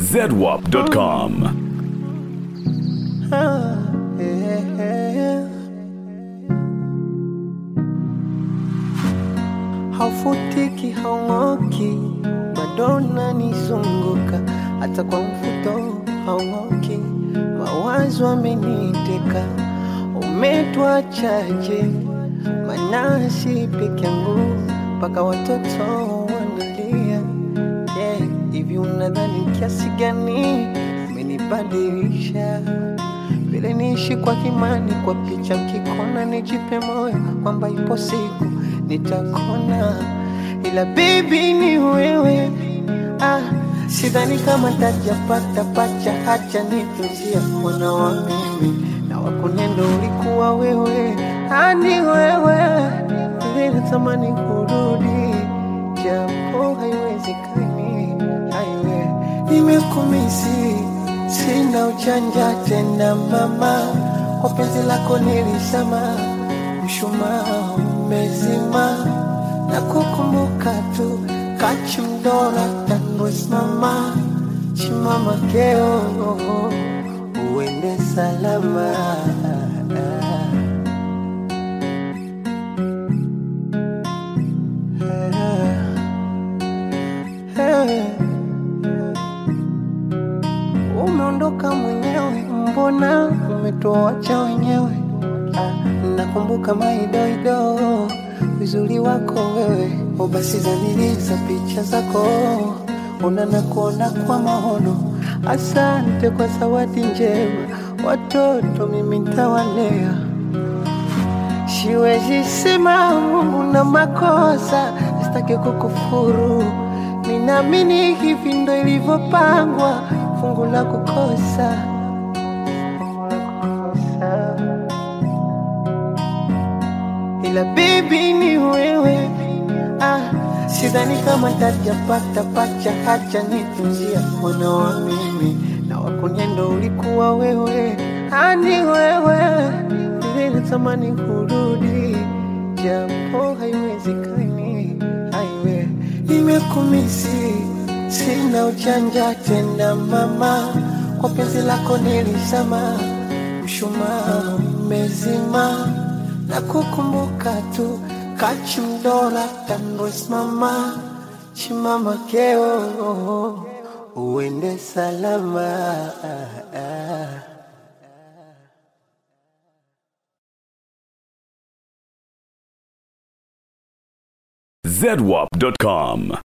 zedwap.com. haufutiki haung'oki, bado unanizunguka hata kwa mfuto haung'oki, mawazo ameniteka, umetuachaje? Manasi peke yangu mpaka watoto wanalia. Yeah, hivi unadhani kiasi gani umenibadilisha? vile niishi kwa kimani, kwa picha mkikona, nijipe moyo kwamba ipo siku nitakona, ila baby ni wewe. Ah, sidhani kama tajapata pacha, hacha nitunzia mwana wa mimi na wakunendo ulikuwa wewe, ah, ni wewe vile natamani kurudi, japo haiwezekani, haiwe nimekumisi sina uchanja tena mama, kwa penzi lako nilisema, mshumaa umezima na kukumbuka tu kachimdora tanwesimama chimama keo uende salama umeondoka mwenyewe, mbona umetuacha wenyewe? Ah, Nakumbuka maidoido uzuri wako wewe, o basi zaniliza picha zako, unana kuona kwa maono. Asante kwa zawadi njema, watoto mimi ntawalea Siwezi sema Mungu na makosa, sitaki kukufuru. Ninaamini hivi ndo ilivyopangwa, fungu la kukosa, fungu la kukosa. Ila baby ni wewe, ah, sidhani kama tajapata pacha, hacha nitunzia mwana wa mimi na wakunyendo ulikuwa wewe, ah, ni wewe vile natamani kurudi, japo haiwezekani, haiwe nimekumisi, sina uchanja tena mama, kwa penzi lako nilisema, mshumaa umezima na kukumbuka tu kachimdora tanwesimama chimama keo uende salama zedwap.com.